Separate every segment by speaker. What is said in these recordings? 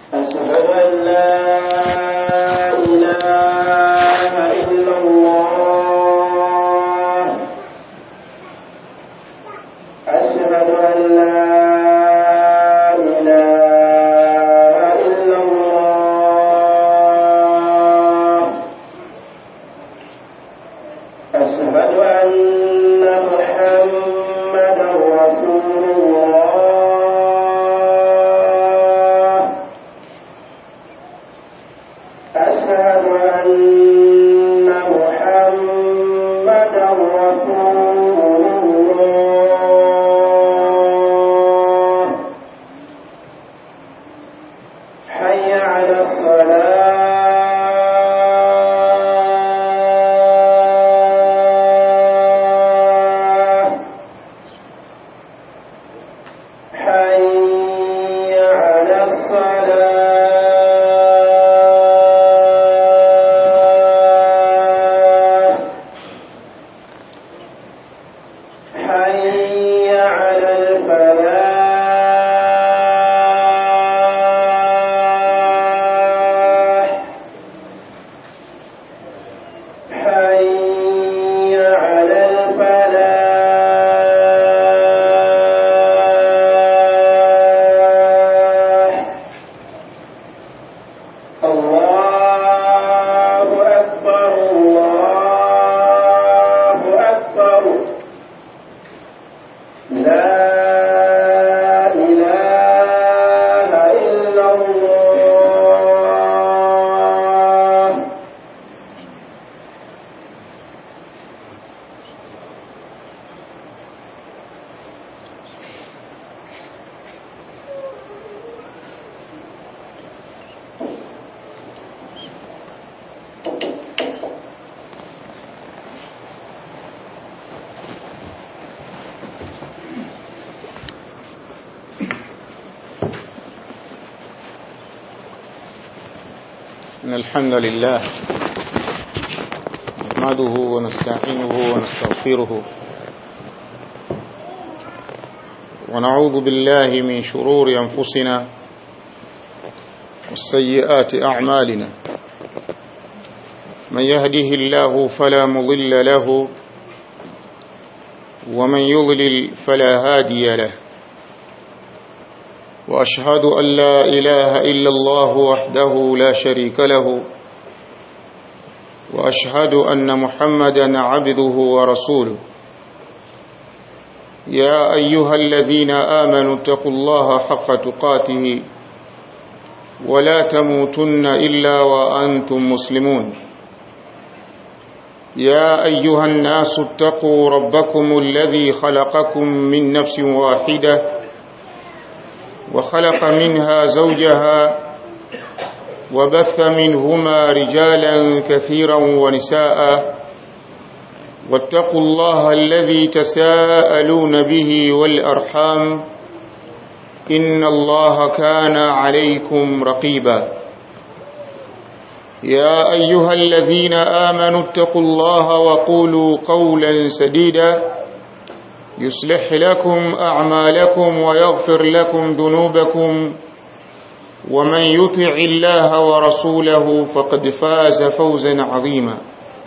Speaker 1: أشهد أن لا إله إلا الله أشهد أن لا إله إلا الله أشهد أن محمدا رسول الله أشهد أن محمدا رسول الله حي على الصلاة حي على الصلاة حي على الفلاح حي على الفلاح الله أكبر الله أكبر لا إله إلا الله
Speaker 2: إن الحمد لله نحمده ونستعينه ونستغفره ونعوذ بالله من شرور أنفسنا والسيئات أعمالنا من يهده الله فلا مضل له ومن يضلل فلا هادي له وأشهد أن لا إله إلا الله وحده لا شريك له وأشهد أن محمدا عبده ورسوله يا أيها الذين آمنوا اتقوا الله حق تقاته ولا تموتن إلا وأنتم مسلمون يا أيها الناس اتقوا ربكم الذي خلقكم من نفس واحدة وخلق منها زوجها وبث منهما رجالا كثيرا ونساء واتقوا الله الذي تساءلون به والأرحام إن الله كان عليكم رقيبا يا أيها الذين آمنوا اتقوا الله وقولوا قولا سديدا يصلح لكم أعمالكم ويغفر لكم ذنوبكم ومن يطع الله ورسوله فقد فاز فوزا عظيما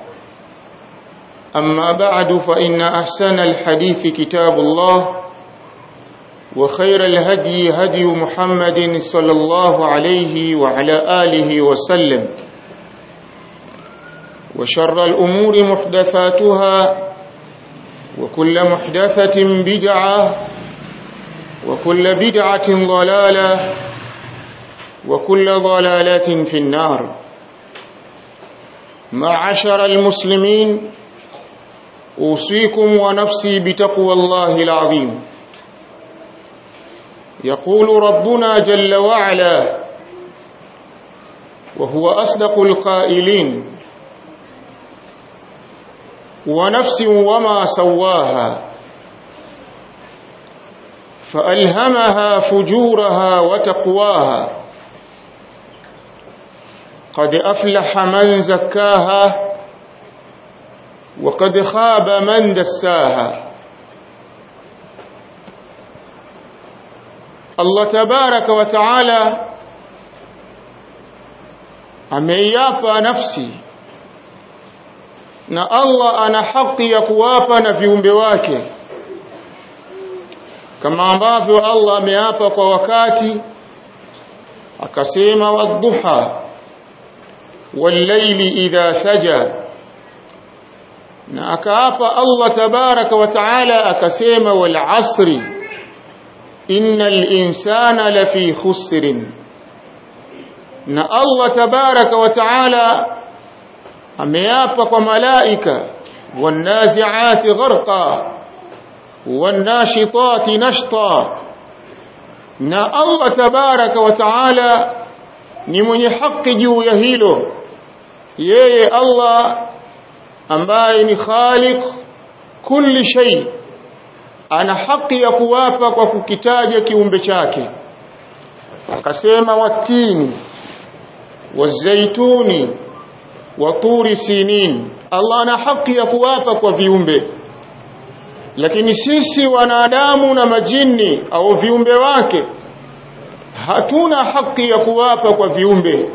Speaker 2: أما بعد فإن أحسن الحديث كتاب الله وخير الهدي هدي محمد صلى الله عليه وعلى آله وسلم وشر الأمور محدثاتها وكل محدثة بدعة وكل بدعة ضلالة وكل ضلالة في النار معشر المسلمين أوصيكم ونفسي بتقوى الله العظيم يقول ربنا جل وعلا وهو أصدق القائلين ونفس وما سواها فألهمها فجورها وتقواها قد أفلح من زكاها وقد خاب من دساها Allah tabaraka wa taala ameiapa nafsi na Allah ana haki ya kuwapa na viumbe wake kama ambavyo Allah ameapa kwa wakati akasema wadhuha wallayli idha saja na akaapa Allah tabaraka wa taala akasema wal asri innal insana lafi khusrin na Allah tabaraka wa taala ameapa kwa malaika wanaziati gharqa wanashitati nashta na Allah tabaraka wa taala ni mwenye haki juu ya hilo yeye Allah ambaye ni khaliq kulli shay ana haki ya kuwapa kwa kukitaja kiumbe chake akasema watini wazaituni waturi sinin Allah ana haki ya kuwapa kwa viumbe lakini sisi wanadamu na majini au viumbe wake hatuna haki ya kuwapa kwa viumbe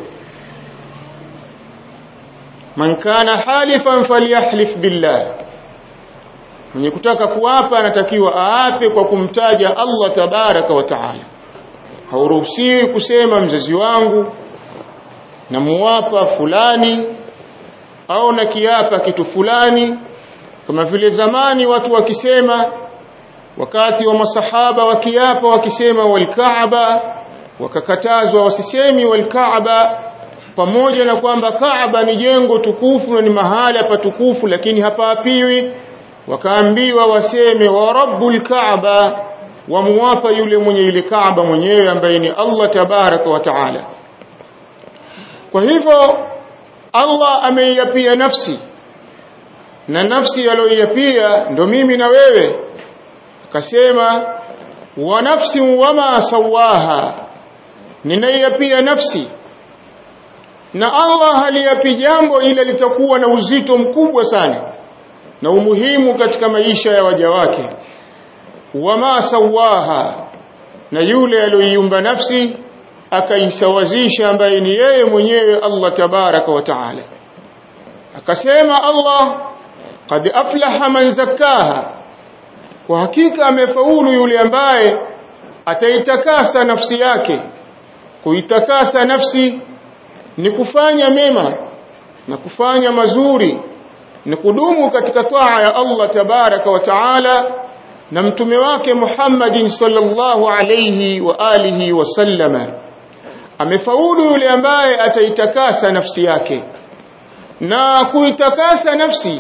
Speaker 2: man kana halifan falyahlif billah mwenye kutaka kuwapa anatakiwa aape kwa kumtaja Allah tabaraka wa taala hauruhusiwi kusema mzazi wangu na muwapa fulani au na kiapa kitu fulani kama vile zamani watu wakisema wakati wa masahaba wakiapa wakisema walkaaba wakakatazwa wasisemi walkaaba pamoja na kwamba Kaaba ni jengo tukufu na ni mahala patukufu lakini hapaapiwi wakaambiwa waseme wa rabbul kaaba wamuwapa yule mwenye ile Kaaba mwenyewe ambaye ni Allah tabaraka wa taala kwa hivyo Allah ameiapia nafsi na nafsi aliyoiapia ndo mimi na wewe akasema wa nafsi wama sawaha ninaiapia nafsi na Allah haliapi jambo ila litakuwa na uzito mkubwa sana na umuhimu katika maisha ya waja wake wama sawaha na yule aliyoiumba nafsi akaisawazisha ambaye ni yeye mwenyewe Allah tabaraka wa taala akasema Allah qad aflaha man zakkaha kwa hakika amefaulu yule ambaye ataitakasa nafsi yake kuitakasa nafsi ni kufanya mema na kufanya mazuri ni kudumu katika taa ya Allah tabaraka wa taala na mtume wake Muhammadin sallallahu alayhi wa alihi wasallama amefaulu yule ambaye ataitakasa nafsi yake na kuitakasa nafsi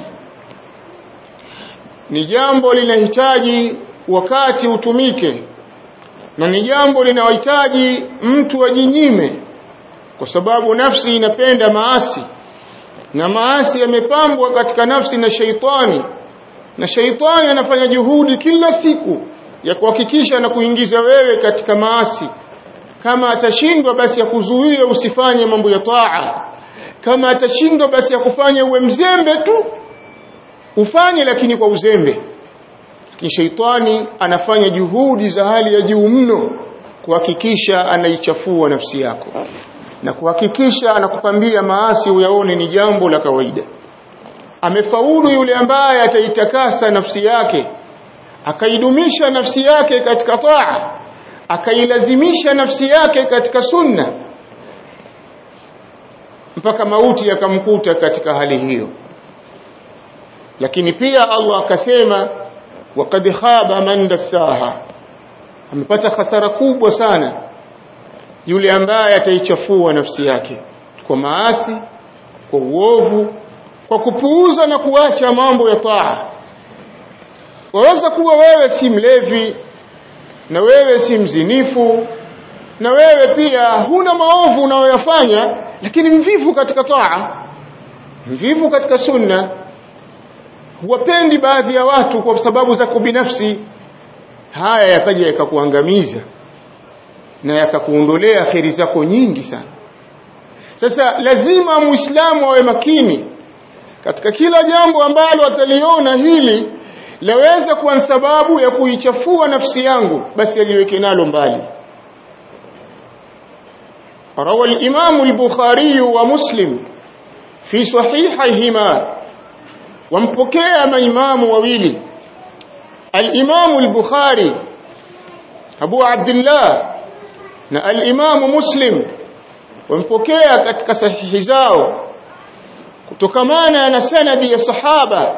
Speaker 2: ni jambo linahitaji wakati utumike na ni jambo linahitaji mtu ajinyime kwa sababu nafsi inapenda maasi na maasi yamepambwa katika nafsi na sheitani na sheitani anafanya juhudi kila siku ya kuhakikisha na kuingiza wewe katika maasi kama atashindwa basi ya kuzuia usifanye mambo ya taa kama atashindwa basi ya kufanya uwe mzembe tu ufanye lakini kwa uzembe lakini sheitani anafanya juhudi za hali ya juu mno kuhakikisha anaichafua nafsi yako na kuhakikisha anakupambia maasi uyaone ni jambo la kawaida amefaulu yule ambaye ataitakasa nafsi yake akaidumisha nafsi yake katika taa akailazimisha nafsi yake katika sunna mpaka mauti yakamkuta katika hali hiyo lakini pia Allah akasema waqad khaba man dassaha amepata hasara kubwa sana yule ambaye ataichafua nafsi yake kwa maasi kwa uovu kwa kupuuza na kuacha mambo ya taa waweza kuwa wewe si mlevi na wewe si mzinifu na wewe pia huna maovu unayoyafanya lakini mvivu katika taa mvivu katika sunna huwapendi baadhi ya watu kwa sababu za kubinafsi haya yakaja yakakuangamiza na yakakuondolea kheri zako nyingi sana sasa lazima muislamu awe makini katika kila jambo ambalo ataliona hili laweza kuwa sababu ya kuichafua nafsi yangu basi aliweke nalo mbali روى الإمام البخاري ومسلم في صحيحيهما ومبكي ما إمام وويلي الإمام البخاري أبو عبد الله na al-Imam Muslim wampokea katika sahihi zao kutokamana na sanadi ya sahaba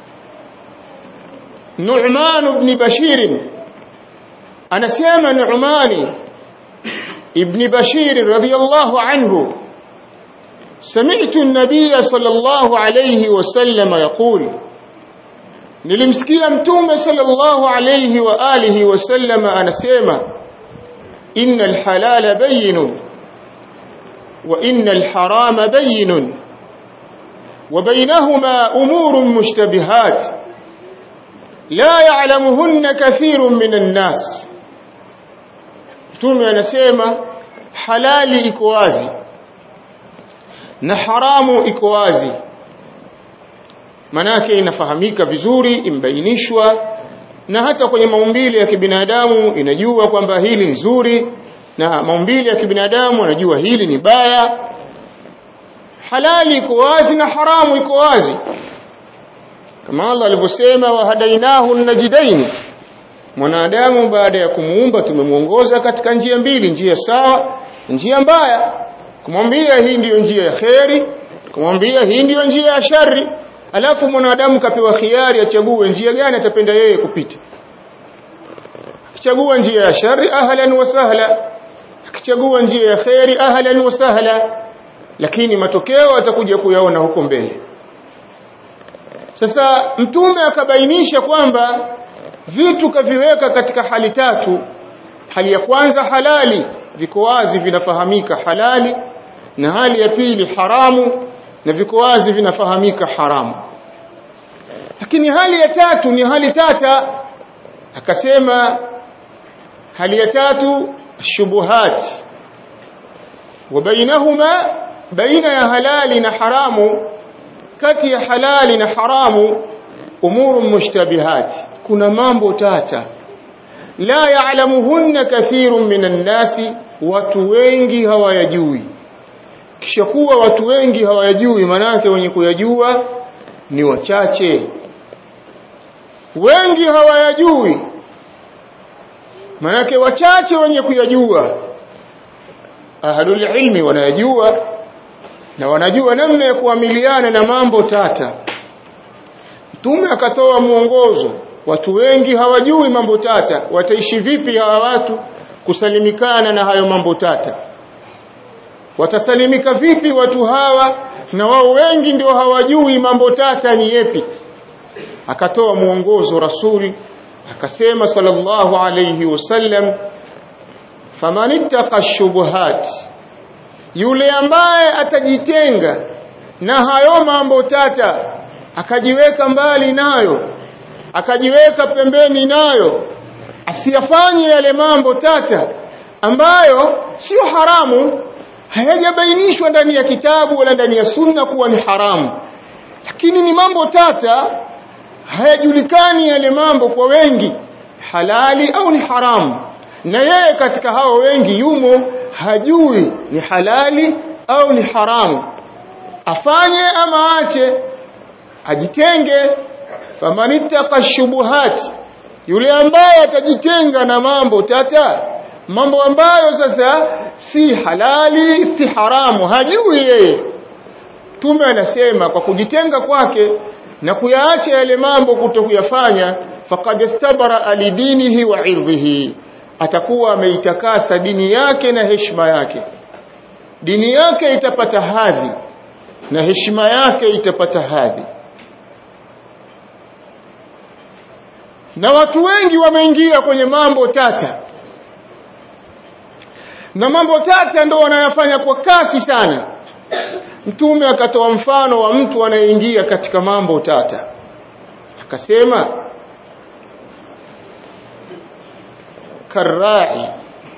Speaker 2: Nu'man ibn Bashir anasema Nu'man ibn Bashir radiyallahu anhu سمعت النبي صلى الله عليه وسلم يقول nilimsikia mtume sallallahu alayhi wa alihi wasallam anasema innal halala bayyinun wa innal harama bayyinun wa baynahuma umurun mushtabihat la ya'lamuhunna kathirun minan nas mtume anasema halali iko wazi na haramu iko wazi manake inafahamika vizuri imbainishwa na hata kwenye maumbile ya kibinadamu inajua kwamba hili ni zuri na maumbile ya kibinadamu anajua hili ni baya halali iko wazi na haramu iko wazi kama Allah alivyosema wahadainahu najidaini mwanadamu baada ya kumuumba tumemuongoza katika njia mbili njia sawa njia mbaya kumwambia hii ndiyo njia ya kheri kumwambia hii ndiyo njia ya shari alafu mwanadamu kapewa khiari achague njia gani atapenda yeye kupita akichagua njia ya shari ahlan wa sahla akichagua njia ya kheri ahlan wa sahla lakini matokeo atakuja kuyaona huko mbele sasa mtume akabainisha kwamba vitu kaviweka katika hali tatu hali ya kwanza halali viko wazi vinafahamika halali na hali ya pili haramu na viko wazi vinafahamika haramu lakini hali ya tatu ni hali tata akasema hali ya tatu shubuhat wa bainahuma baina ya halali na haramu kati ya halali na haramu umuru mushtabihat kuna mambo tata la ya'lamuhunna kathirun minan nasi watu wengi hawayajui kisha kuwa watu wengi hawayajui manake wenye kuyajua ni wachache wengi hawayajui manake wachache wenye kuyajua ahlul ilmi wanayajua na wanajua namna ya kuamiliana na mambo tata mtume akatoa mwongozo watu wengi hawajui mambo tata wataishi vipi hawa watu kusalimikana na hayo mambo tata watasalimika vipi watu hawa na wao wengi ndio hawajui mambo tata ni yepi akatoa mwongozo rasuli akasema sallallahu alayhi wasallam faman ittaqa shubuhat yule ambaye atajitenga na hayo mambo tata akajiweka mbali nayo akajiweka pembeni nayo asiyafanye yale mambo tata ambayo sio haramu hayajabainishwa ndani ya kitabu wala ndani ya sunna kuwa ni haramu lakini ni mambo tata hayajulikani yale mambo kwa wengi halali au ni haramu na yeye katika hao wengi yumo hajui ni halali au ni haramu afanye ama aache ajitenge famanittaka shubuhat yule ambaye atajitenga na mambo tata mambo ambayo sasa si halali si haramu hajui yeye tume anasema kwa kujitenga kwake na kuyaacha yale mambo kutokuyafanya faqad istabara alidinihi wa irdhihi atakuwa ameitakasa dini yake na heshima yake dini yake itapata hadhi na heshima yake itapata hadhi na watu wengi wameingia kwenye mambo tata na mambo tata ndo wanayafanya kwa kasi sana mtume akatoa mfano wa mtu anayeingia katika mambo tata akasema karai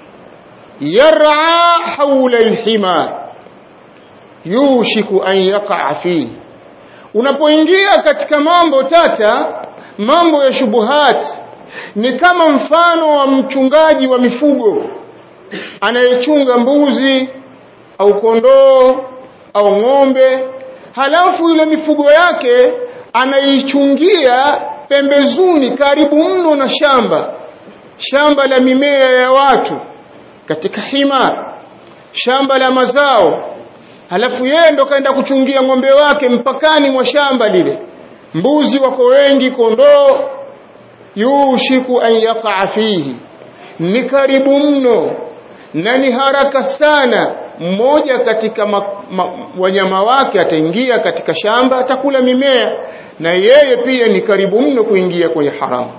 Speaker 2: yar'a hawla alhima yushiku an yaqa fi unapoingia katika mambo tata mambo ya shubuhat ni kama mfano wa mchungaji wa mifugo anayechunga mbuzi au kondoo au ng'ombe halafu ile mifugo yake anaichungia pembezuni karibu mno na shamba shamba la mimea ya watu katika hima shamba la mazao halafu yeye ndo kaenda kuchungia ng'ombe wake mpakani mwa shamba lile mbuzi wako wengi kondoo yushiku an yaqa fihi ni karibu mno na ni haraka sana mmoja katika ma, ma, wanyama wake ataingia katika shamba atakula mimea na yeye pia ni karibu mno kuingia kwenye haramu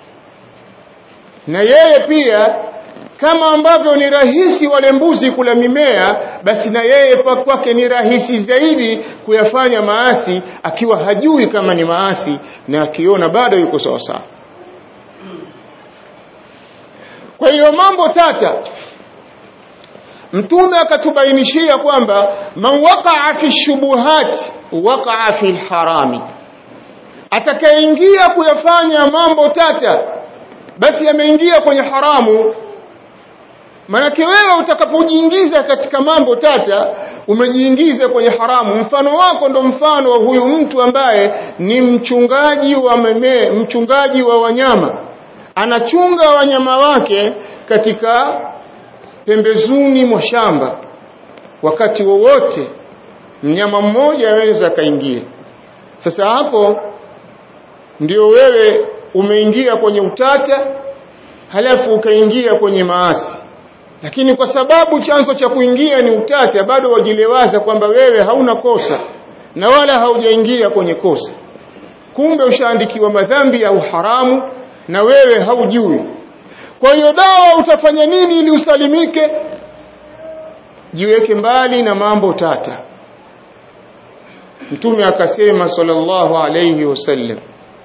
Speaker 2: na yeye pia kama ambavyo ni rahisi wale mbuzi kula mimea basi na yeye kwake ni rahisi zaidi kuyafanya maasi akiwa hajui kama ni maasi na akiona bado yuko sawa sawa kwa hiyo mambo tata mtume akatubainishia kwamba man waqa'a fi shubuhat waqa'a fi harami atakayeingia kuyafanya mambo tata basi ameingia kwenye haramu manake wewe utakapojiingiza katika mambo tata umejiingiza kwenye haramu mfano wako ndo mfano wa huyu mtu ambaye ni mchungaji wa meme, mchungaji wa wanyama anachunga wanyama wake katika pembezuni mwa shamba wakati wowote mnyama mmoja aweza akaingia sasa hapo ndio wewe umeingia kwenye utata halafu ukaingia kwenye maasi lakini kwa sababu chanzo cha kuingia ni utata bado wajilewaza kwamba wewe hauna kosa na wala haujaingia kwenye kosa kumbe ushaandikiwa madhambi au haramu na wewe haujui kwa hiyo dawa utafanya nini ili usalimike jiweke mbali na mambo tata mtume akasema sallallahu alayhi wasallam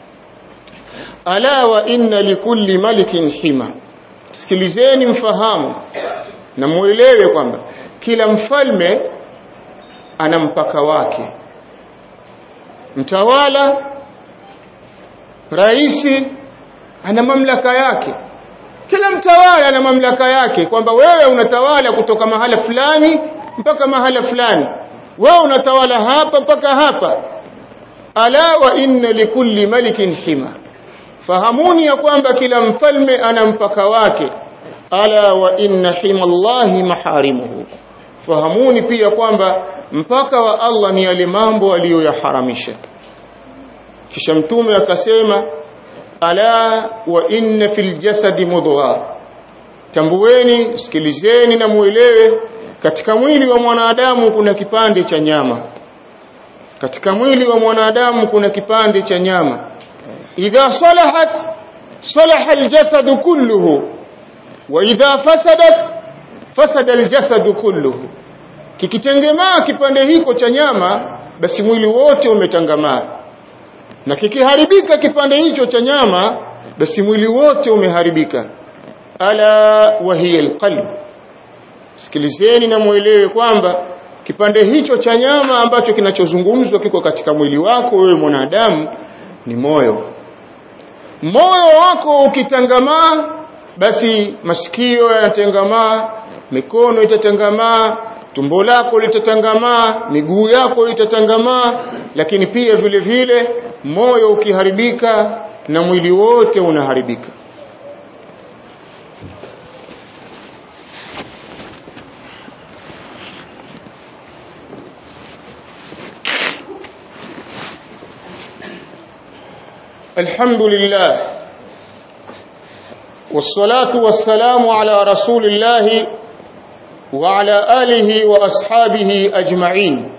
Speaker 2: ala wa inna likulli malikin hima sikilizeni mfahamu na muelewe kwamba kila mfalme ana mpaka wake mtawala raisi ana mamlaka yake kila mtawala ana mamlaka yake kwamba wewe unatawala kutoka mahala fulani mpaka mahala fulani wewe unatawala hapa mpaka hapa ala wa inna likulli malikin hima fahamuni ya kwamba kila mfalme ana mpaka wake ala wa inna himallahi maharimuhu fahamuni pia kwamba mpaka wa Allah ni yale mambo aliyoyaharamisha kisha mtume akasema ala wa inna fil jasadi mudgha tambueni sikilizeni na muelewe katika mwili wa mwanadamu kuna kipande cha nyama katika mwili wa mwanadamu kuna kipande cha nyama idha salahat salaha aljasad kulluhu wa idha fasadat fasada aljasad kulluhu kikitengemaa kipande hiko cha nyama basi mwili wote umetangamaa na kikiharibika kipande hicho cha nyama basi mwili wote umeharibika ala wa hiya alqalb sikilizeni na muelewe kwamba kipande hicho cha nyama ambacho kinachozungumzwa kiko katika mwili wako wewe mwanadamu ni moyo moyo wako ukitangamaa basi masikio yanatengamaa mikono itatangamaa tumbo lako litatangamaa miguu yako itatangamaa lakini pia vile vile moyo ukiharibika na mwili wote unaharibika الحمد لله والصلاة والسلام على رسول الله وعلى آله وأصحابه أجمعين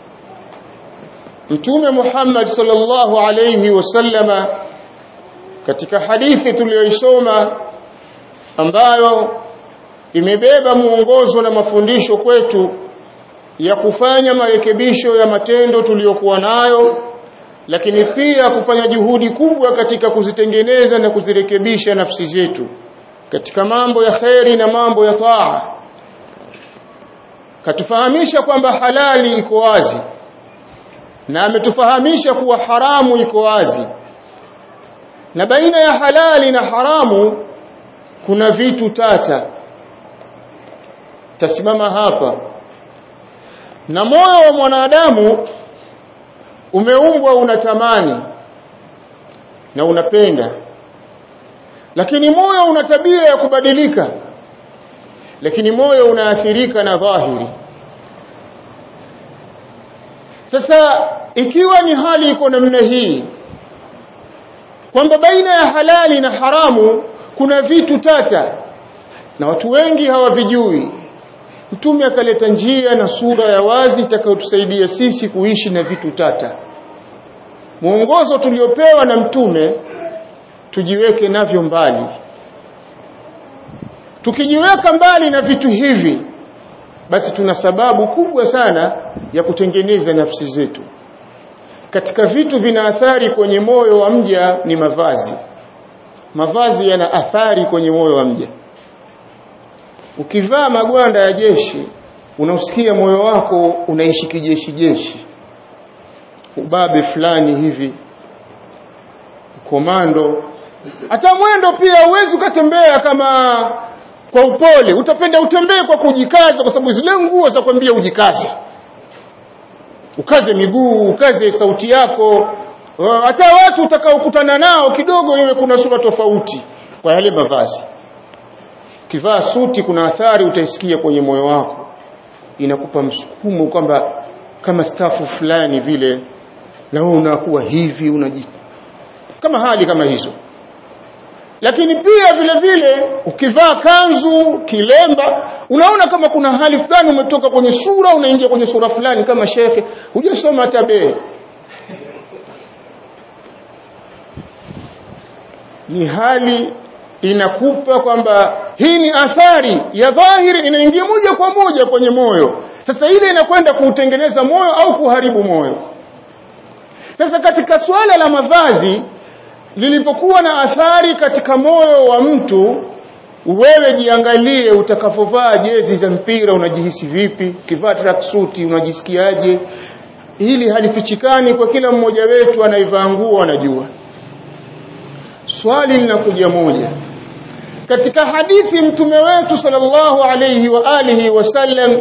Speaker 2: Mtume Muhammad sallallahu alayhi wasallama katika hadithi tuliyoisoma ambayo imebeba muongozo na mafundisho kwetu ya kufanya marekebisho ya matendo tuliyokuwa nayo lakini pia kufanya juhudi kubwa katika kuzitengeneza na kuzirekebisha nafsi zetu katika mambo ya kheri na mambo ya taa katufahamisha kwamba halali iko wazi na ametufahamisha kuwa haramu iko wazi na baina ya halali na haramu kuna vitu tata tasimama hapa na moyo wa mwanadamu umeumbwa unatamani na unapenda lakini moyo una tabia ya kubadilika lakini moyo unaathirika na dhahiri sasa ikiwa ni hali iko namna hii kwamba baina ya halali na haramu kuna vitu tata na watu wengi hawavijui mtume akaleta njia na sura ya wazi itakayotusaidia sisi kuishi na vitu tata mwongozo tuliopewa na mtume tujiweke navyo mbali tukijiweka mbali na vitu hivi basi tuna sababu kubwa sana ya kutengeneza nafsi zetu katika vitu vina athari kwenye moyo wa mja ni mavazi mavazi yana athari kwenye moyo wa mja ukivaa magwanda ya jeshi unausikia moyo wako unaishi kijeshi jeshi ubabe fulani hivi komando hata mwendo pia huwezi ukatembea kama kwa upole utapenda utembee kwa kujikaza kwa sababu zile nguo za kwambia ujikaze ukaze miguu ukaze sauti yako hata watu utakaokutana nao kidogo iwe kuna sura tofauti kwa yale mavazi kivaa suti kuna athari utaisikia kwenye moyo wako inakupa msukumo kwamba kama stafu fulani vile na wewe unakuwa hivi unaji kama hali kama hizo lakini pia vile vile ukivaa kanzu kilemba unaona kama kuna hali fulani umetoka kwenye sura unaingia kwenye sura fulani kama shekhe hujasoma hata bee ni hali inakupa kwamba hii ni athari ya dhahiri inaingia moja kwa moja kwenye moyo sasa ile inakwenda kuutengeneza moyo au kuharibu moyo sasa katika swala la mavazi lilipokuwa na athari katika moyo wa mtu wewe jiangalie utakavovaa jezi za mpira unajihisi vipi ukivaa tracksuit unajisikiaje hili halifichikani kwa kila mmoja wetu anaivaa nguo anajua swali linakuja moja katika hadithi mtume wetu sallallahu alayhi wa alihi wasallam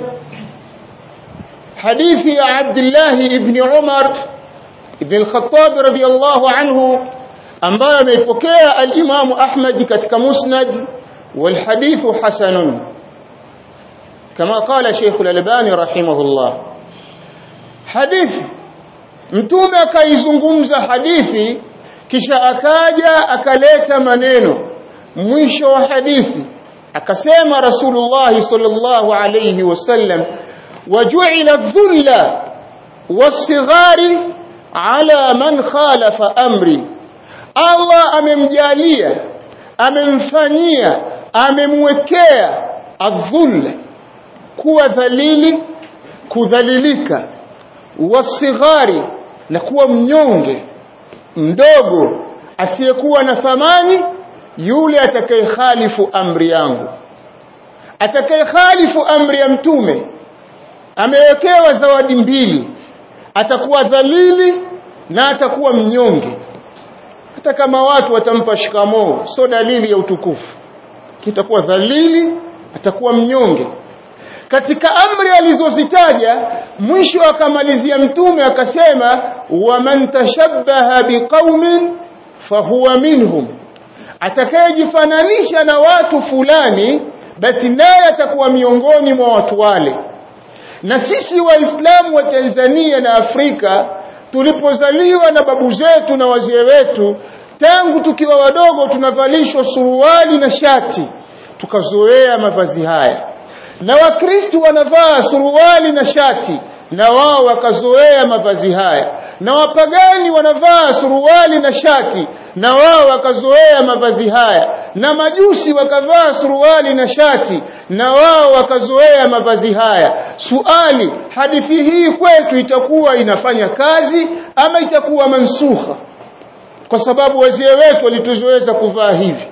Speaker 2: hadithi ya Abdullah ibn Umar ibn al-Khattab radiyallahu anhu ambayo ameipokea al-Imam Ahmad katika Musnad والحديث حسن كما قال شيخ الألباني رحمه الله حديث mtume akaizungumza hadithi kisha akaja akaleta maneno mwisho wa hadithi akasema rasulullah sallallahu alayhi wasallam waj'ala dhulla wasighari ala man khalafa amri Allah amemjalia amemfanyia amemwekea adhulla kuwa dhalili kudhalilika wasighari na kuwa mnyonge mdogo asiyekuwa na thamani yule atakayekhalifu amri yangu atakayekhalifu amri ya mtume amewekewa zawadi mbili atakuwa dhalili na atakuwa mnyonge hata kama watu watampa shikamoo sio dalili ya utukufu kitakuwa dhalili atakuwa mnyonge katika amri alizozitaja mwisho akamalizia mtume akasema waman tashabbaha biqaumin fahuwa minhum atakayejifananisha na watu fulani basi naye atakuwa miongoni mwa watu wale na sisi waislamu wa Tanzania na Afrika tulipozaliwa na babu zetu na wazee wetu tangu tukiwa wadogo tunavalishwa suruali na shati tukazoea mavazi haya na wakristo wanavaa suruali na shati na wao wakazoea mavazi haya na wapagani wanavaa suruali na shati na wao wakazoea mavazi haya na majusi wakavaa suruali na shati na wao wakazoea mavazi haya suali hadithi hii kwetu itakuwa inafanya kazi ama itakuwa mansukha kwa sababu wazee wetu walituzoeza kuvaa hivi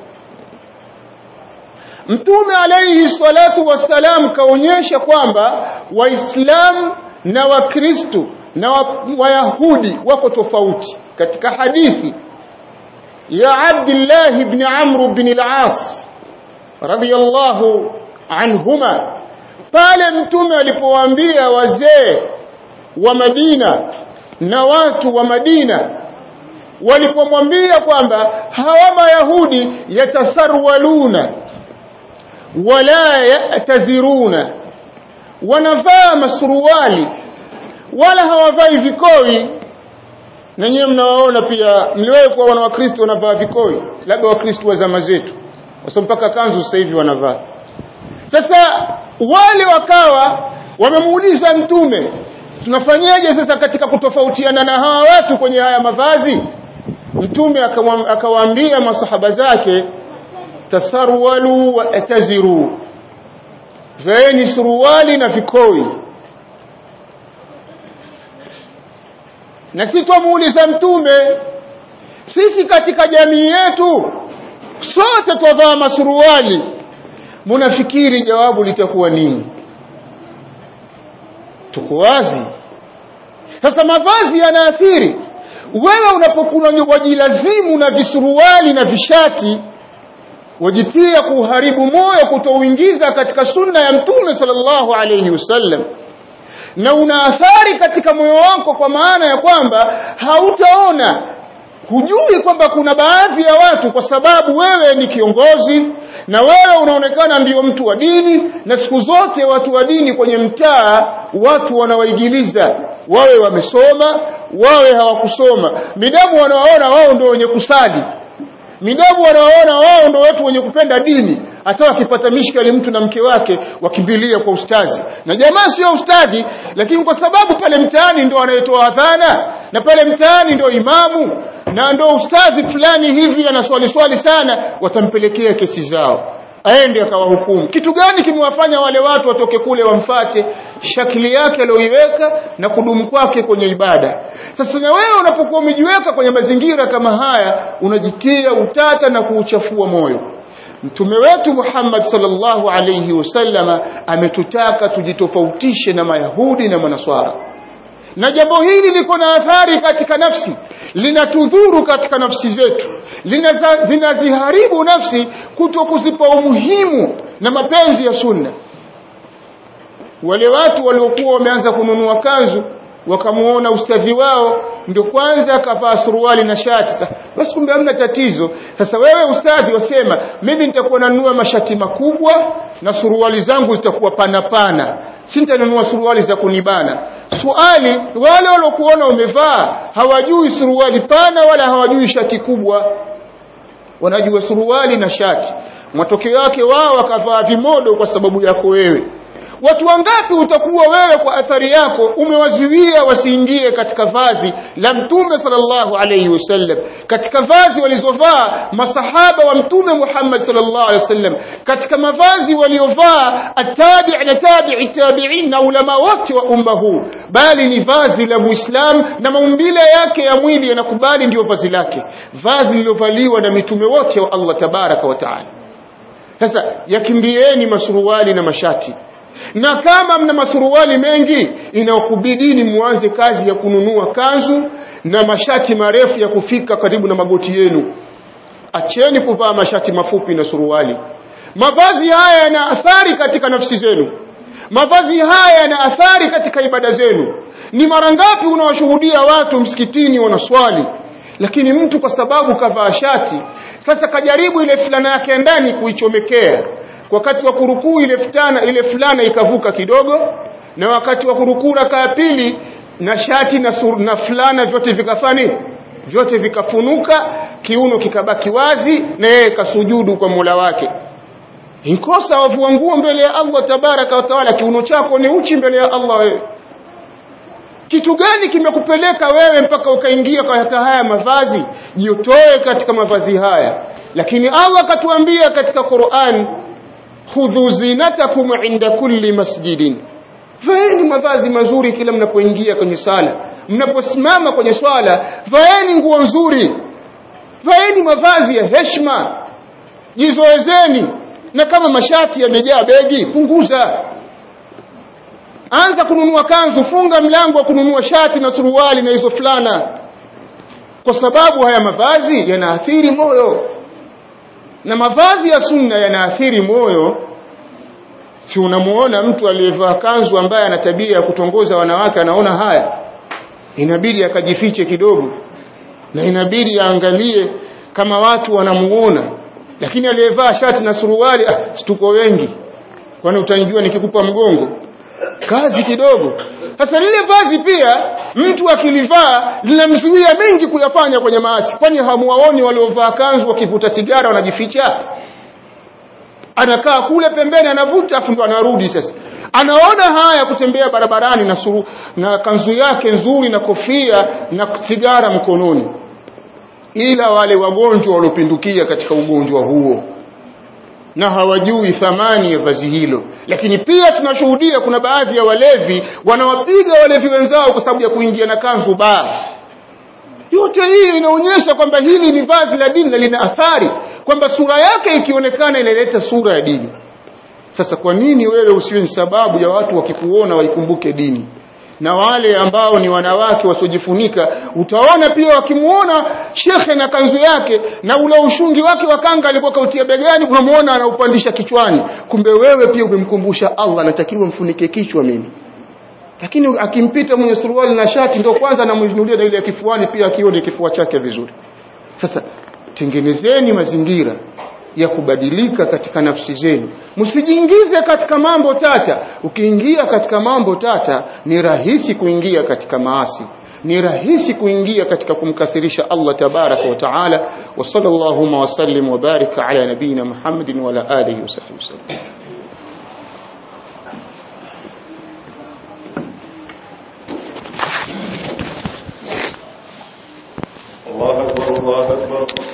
Speaker 2: Mtume alayhi salatu wassalam kaonyesha kwamba waislamu na wakristo na wayahudi wako tofauti katika hadithi ya Abdullah ibn Amr ibn al-As radiyallahu anhuma pale mtume alipowaambia wazee wa Madina na watu wa Madina walipomwambia kwamba hawa mayahudi yatasarwaluna wala yataziruna wanavaa masuruali wala hawavai vikoi na nyewe mnawaona pia mliwahi kuwa wana wakristo wanavaa vikoi labda wakristo wa zama zetu kwa sababu mpaka kanzu sasa hivi wanavaa sasa wale wakawa wamemuuliza mtume tunafanyaje sasa katika kutofautiana na hawa watu kwenye haya mavazi mtume akawaambia masahaba zake tasarwalu wa ataziru vaeni suruali na vikoi na si twamuuliza mtume sisi katika jamii yetu sote twavaa masuruali munafikiri jawabu litakuwa nini tuko wazi sasa mavazi yanaathiri wewe unapokuwa wajilazimu na visuruali na vishati wajitia kuharibu moyo kutouingiza katika sunna ya mtume sallallahu alayhi wasallam na una athari katika moyo wako kwa maana ya kwamba hautaona hujui kwamba kuna baadhi ya watu kwa sababu wewe ni kiongozi na wewe unaonekana ndio mtu wa dini na siku zote watu wa dini kwenye mtaa watu wanawaigiliza wawe wamesoma wawe hawakusoma midamu wanawaona wao ndio wenye kusali midamu wanawaona wao ndio watu wenye kupenda dini hata wakipata mishkali mtu na mke wake wakimbilia kwa ustazi na jamaa sio ustadi lakini kwa sababu pale mtaani ndio anayetoa adhana na pale mtaani ndio imamu na ndio ustadhi fulani hivi anaswali swali sana watampelekea kesi zao aende akawahukumu kitu gani kimewafanya wale watu watoke kule wamfate shakili yake aliyoiweka na kudumu kwake kwenye ibada sasa na wewe unapokuwa umejiweka kwenye mazingira kama haya unajitia utata na kuuchafua moyo mtume wetu Muhammad sallallahu alayhi wasallama ametutaka tujitofautishe na mayahudi na manaswara na jambo hili liko na athari katika nafsi linatudhuru katika nafsi zetu zinaziharibu nafsi kuto kuzipa umuhimu na mapenzi ya sunna wale watu waliokuwa wameanza kununua kanzu wakamuona ustadhi wao ndio kwanza akavaa suruali na shati sasa basi kumbe hamna tatizo sasa wewe ustadhi wasema mimi nitakuwa nanunua mashati makubwa na suruali zangu zitakuwa pana pana si nitanunua suruali za kunibana swali wale waliokuona umevaa hawajui suruali pana wala hawajui shati kubwa wanajua suruali na shati matokeo yake wao wakavaa vimodo kwa sababu yako wewe watu wangapi utakuwa wewe kwa athari yako umewaziwia wasiingie katika vazi la mtume sallallahu alayhi wasallam katika vazi walizovaa masahaba wa mtume Muhammad sallallahu alayhi wasallam katika mavazi waliovaa atabi' na tabi'i tabi'in na ulama wote wa umma huu bali ni vazi la muislam na maumbile yake ya mwili yanakubali ndio vazi lake vazi lililovaliwa na mitume wote wa Allah tabaraka wa taala sasa yakimbieni masuruali na mashati na kama mna masuruali mengi inakubidini muanze kazi ya kununua kanzu na mashati marefu ya kufika karibu na magoti yenu acheni kuvaa mashati mafupi na suruali mavazi haya yana athari katika nafsi zenu mavazi haya yana athari katika ibada zenu ni mara ngapi unawashuhudia watu msikitini wanaswali lakini mtu kwa sababu kavaa shati sasa kajaribu ile fulana yake ndani kuichomekea wakati wa kurukuu ile fulana ile fulana ikavuka kidogo na wakati wa kurukuu raka ya pili na shati na, sur, na fulana vyote vikafani vyote vikafunuka kiuno kikabaki wazi na yeye kasujudu kwa Mola wake inkosa wavua nguo mbele ya Allah tabaraka wa taala kiuno chako ni uchi mbele ya Allah wewe kitu gani kimekupeleka wewe mpaka ukaingia katika haya mavazi jitoe katika mavazi haya lakini Allah katuambia katika Qur'an khudhu zinatakum inda kulli masjidin vaeni mavazi mazuri kila mnapoingia kwenye sala mnaposimama kwenye swala vaeni nguo nzuri vaeni mavazi ya heshima jizoezeni na kama mashati yamejaa begi punguza anza kununua kanzu funga mlango wa kununua shati na suruali na hizo fulana kwa sababu haya mavazi yanaathiri moyo na mavazi ya sunna yanaathiri moyo si unamuona mtu aliyevaa kanzu ambaye ana tabia ya kutongoza wanawake anaona haya inabidi akajifiche kidogo na inabidi aangalie kama watu wanamuona lakini aliyevaa shati na suruali ah, tuko wengi kwani utanijua nikikupa mgongo kazi kidogo sasa lile vazi pia mtu akilivaa linamzuia mengi kuyafanya kwenye maasi kwani hamuwaoni waliovaa kanzu wakivuta sigara wanajificha anakaa kule pembeni anavuta afu ndo anarudi sasa anaona haya kutembea barabarani na suru, na kanzu yake nzuri na kofia na sigara mkononi ila wale wagonjwa waliopindukia katika ugonjwa huo na hawajui thamani ya vazi hilo lakini pia tunashuhudia kuna baadhi ya walevi wanawapiga walevi wenzao kwa sababu ya kuingia na kanzu baa yote hii inaonyesha kwamba hili ni vazi la dini na lina athari kwamba sura yake ikionekana inaleta sura ya dini sasa kwa nini wewe usiwe ni sababu ya watu wakikuona waikumbuke dini na wale ambao ni wanawake wasiojifunika utaona pia wakimuona shekhe na kanzu yake na ule ushungi wake wa kanga alikuwa kautia begani unamuona anaupandisha kichwani kumbe wewe pia umemkumbusha Allah anatakiwa mfunike kichwa mimi lakini akimpita mwenye suruali na shati ndio kwanza anamwinulia na ile ya kifuani pia akione kifua chake vizuri sasa tengenezeni mazingira ya kubadilika katika nafsi zenu msijiingize katika mambo tata ukiingia katika mambo tata ni rahisi kuingia katika maasi ni rahisi kuingia katika kumkasirisha Allah tabaraka wa taala wa sallallahu wa sallim wa barika ala nabina Muhammadin wa ala alihi wa sahbihi wasallam
Speaker 1: الله أكبر الله أكبر